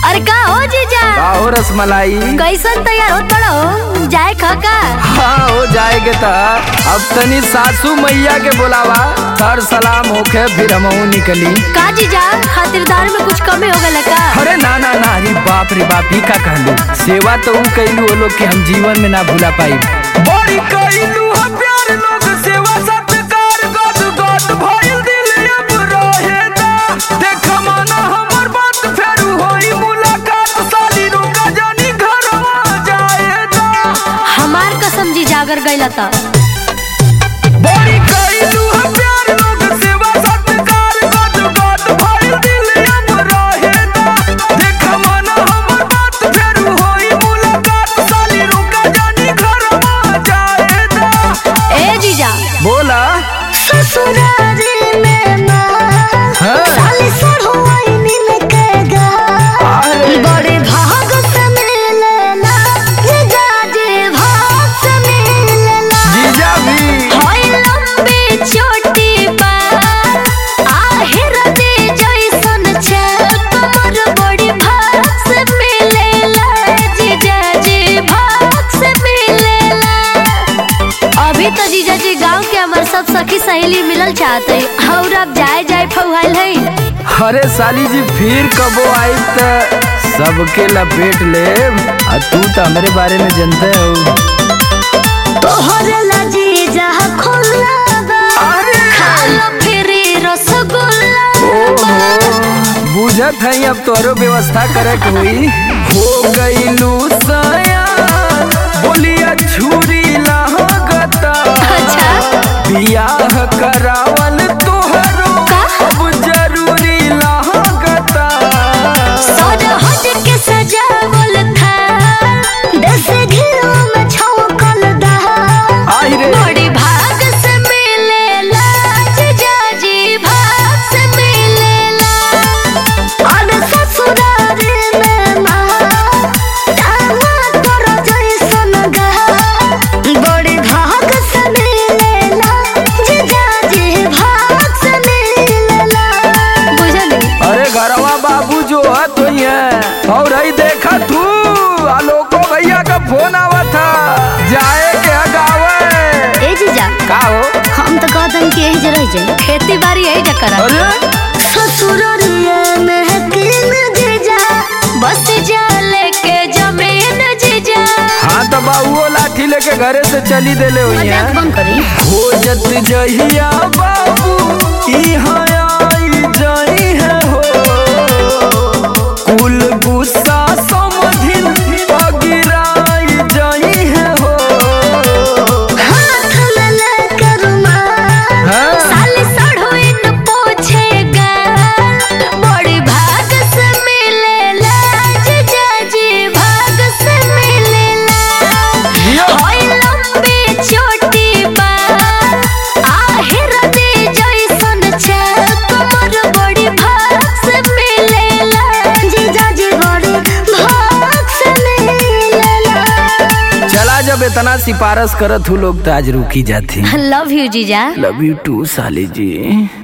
अरे का हो जीजा का हो रसमलाई कैसन तैयार होत बड़ो जाए खका हाँ हो जाएगे त अब तनी सासू मैया के बोलावा सर सलाम होके फिर हमहू निकली का जीजा खातिरदार में कुछ कमी हो गल का अरे ना ना ना अरे बाप रे बाप ही का कहलू सेवा तो ऊ कैलू वो लोग के हम जीवन में ना भूला पाई बड़ी कैलू हम प्यार लोग सेवा सत्कार गद गद भइल दिल अब रहे दा देख माना हमर बात फेरू होई मुलाकात साली रुका जानी घरवा जाए दा हमार कसम जीजा अगर गइला त बड़ी कैलू हम प्यार लोग सेवा सत्कार गद गद भइल दिल अब रहे दा देख माना हमर बात फेरू होई मुलाकात साली रुका जानी घरवा जाए दा ए जीजा बोला ससुरारी में ना हाँ। साली सरहुआई नील के गा अरे। बड़े भाग से मिलेला जीजा जी भाग से मिलेला जीजा भी होई लंबी छोटी बात आहिर दे जैसन छल कमर बड़ी भाग से मिलेला जीजा जी भाग से मिलेला अभी तो जीजा जी गांव के हमार सब सखी सहेली मिलल चाहते और अब जाए जाए फौहाल है अरे साली जी फिर कबो आई त सबके लपेट ले आ तू तो हमरे बारे में जानते हो तोहरे ला जीजा खुला बा अरे। खाला फिरी रसगुल्ला ओहो बुझत है अब तोरो व्यवस्था करे के हुई हो गईलू सया बोलिया छुरी लागता अच्छा बियाह करावल तोहरो का? अब जरूरी लागता सज हज के सजावल था दस घिरो में छौकल दहा आई रे बड़ी भाग से मिलेला जीजा जी भाग से मिलेला और ससुरारी में माँ दामा तोरा जैसन गहा बड़ी भाग से मिलेला जीजा जी भाग से मिलेला बुझली अरे घरवा बाबू जो है तो ही है और ही देखा तू आलोको भैया का फोन आवा था जाए के गावे ए जीजा का हो हम तो कहतन कि यही जरह जाए खेती बाड़ी यही जकर अरे ससुररिया में किन जीजा बस जा लेके जमीन जीजा हाँ तो बाबू लाठी लेके घरे से चली देले हुई मजाक है बंद करी खोजत जहिया बाबू इहाँ आई जाई है हो कुल गुस्सा समधिन पगिराई जाई है हो हाथ में लेके रुमाल हाँ? साली सड़ोइन पोछेगा बड़ी भाग से मिलेला जीजा जी भाग से मिलेला जियो। होई लंबी छोटी बात आहिर दे जैसन छल कमर बड़ी भाग से मिलेला जीजा जी बड़ी भाग से मिलेला चला जब इतना सिफारिश करत हूँ लोग तो आज रुकी जाती लव यू जीजा लव यू टू साली जी